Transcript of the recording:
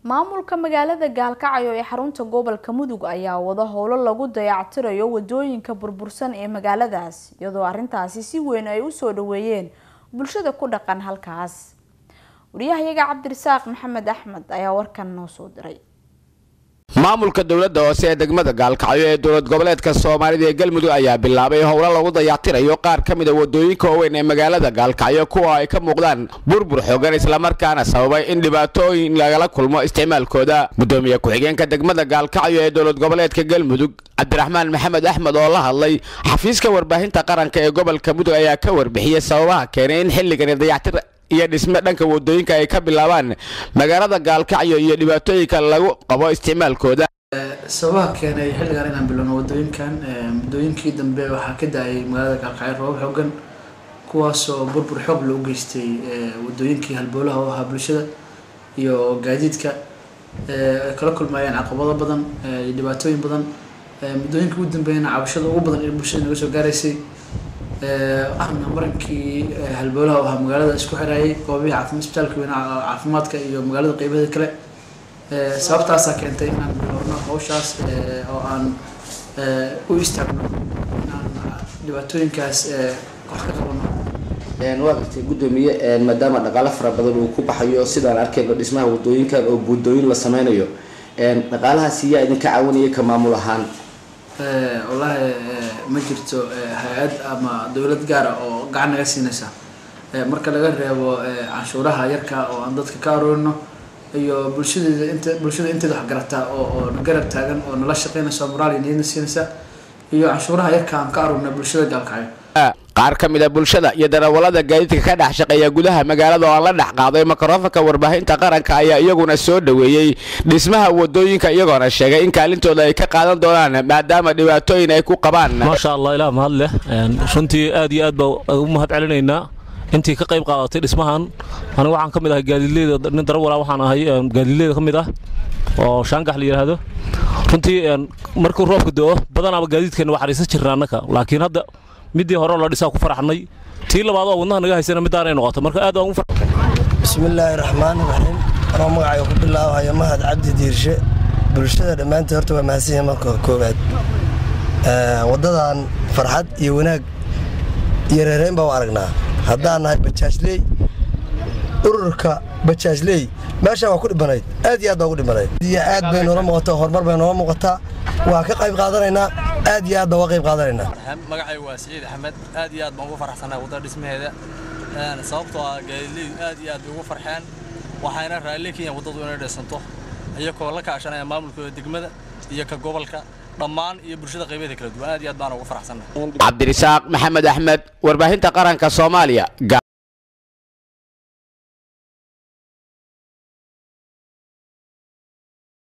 maamulka magaalada gaalkacyo ee xarunta gobolka mudug ayaa wada howlo lagu dayactirayo wadooyinka burbursan ee magaaladaas iyadoo arintaasi si weyn ay usoo dhaweeyeen bulshada ku dhaqan halkaas wariyahayaga cabdirasaaq maxamed axmed ayaa warkan noo soo diray maamulka dowladda hoose ee degmada gaalkacyo ee dowlad goboleedka soomaalida ee galmudug ayaa bilaabay howlo lagu dayactirayo qaar ka mid a wadooyinka waaweyn ee magaalada gaalkacyo kuwa ay ka muuqdaan burbur xoogan islamarkaana sababay in dhibaatooyin lagala kulmo isticmaalkooda gudoomiye ku-xigeenka degmada gaalkacyo ee dowlad goboleedka galmudug cabdiraxmaan maxamed axmed oo la hadlay xafiiska warbaahinta qaranka ee gobolka mudug ayaa ka warbixiyey sababaha keenay in xilligani dayactir iyo dhisme dhanka wadooyinka ay ka bilaabaan magaalada gaalkacyo iyo dhibaatooyinka lagu qabo isticmaalkooda sababaha keenay xilligan inaan bilowno wadooyinkan muddooyinkii dambe waxaa ka da-ay magaalada gaalkacyo roobab xoogan kuwaasoo burbur xoog loo geystay wadooyinkii halboolaha u ahaa bulshada iyo gaadiidka ay kala kulmayeen caqabado badan iyo dhibaatooyin badan muddooyinkii ugu dambeeyana cabashada ugu badan ee bulshada naga soo gaaraysay ahna marankii halboolaha ahaa magaalada isku xirayay goobihii caafi isbitaalka weyna caafimaadka iyo magaalada qeybaheeda kale sababtaasaa keentay inaan bilowno hawshaas oo aan u istaagno inaan dhibaatooyinkaas wax ka qabano waa gartay guddoomiye maadaama dhaqaalo fara badan uu ku baxayo sidaan arkayno dhismaha wadooyinkan oo buundooyin la sameynayo dhaqaalahaasi yaa idinka caawinaya ka maamul ahaan wallaahi ma jirto hay-ad ama dowlad gaara oo gacan naga siinaysa marka laga reebo canshuuraha yarka oo aan dadka ka aroorino iyo bulshadeeda int bulshada inteeda wax garataa oo oo na garab taagan oo nala shaqeynaysa moraal iyo niyadna siinaysa iyo canshuuraha yarka aan ka aroorina bulshada gaalkacyo qaar ka mid a bulshada iyo darawallada gaadiidka ka dhex shaqeeya gudaha magaalada oo aan la dhex qaaday mikrofonka warbaahinta qaranka ayaa iyaguna soo dhaweeyey dhismaha wadooyinka iyagoona sheegay in kaalintooda ay ka qaadan doonaan maadaama dhibaatooyin ay ku qabaan maasha allah ilaah mahad leh runtii aad iyo aad baa ugu mahad celinaynaa intii ka qayb qaadatay dhismahan anigu waxaan ka mid ahay gaadiidleyda nin darawala waxaan ahay gaadiidleyda ka mid ah oo shaangax la yidhaahdo runtii markuu roobka do-o badanaaba gaadiidkeena waa xariisan jirna annaka laakiin hadda midii hore la dhisaa ku faraxnay tii labaad oo wadnaha naga haysana midaanay noqoto marka aad aan bismillaahi raxmaani raxiim anoo magacayga ku bilaabahayo mahad cabdi diirshe bulshada dhammaanteed horta waa mahadsan yahay marka koowaad waddadan farxad iyo wanaag iyo reereyn baa u aragnaa haddaan nahay bajaajley ururka bajaajley meeshaa waa ku dhibanayd aad iyo aad baa ugu dhibanayd iyo aad bay noola muuqataa horumar bay noola muuqataa waa ka qayb qaadanaynaa aad iyo aad baan uga qayb qaadanaynaa magacayga waa siciid axmed aad iyo aad baan ugu faraxsanahay waddada dhismaheeda sababtoo ah gaadiidleydu aad iyo aad bay ugu farxeen waxayna raalli ka yihiin waddadu inay dhisanto iyagoo la kaashanaya maamulkooda degmada iyo ka gobolka dhammaan iyo bulshada qaybaheeda kala duwan aad iyo aad baan ugu faraxsanahay cabdirisaaq maxamed axmed warbaahinta qaranka soomaaliya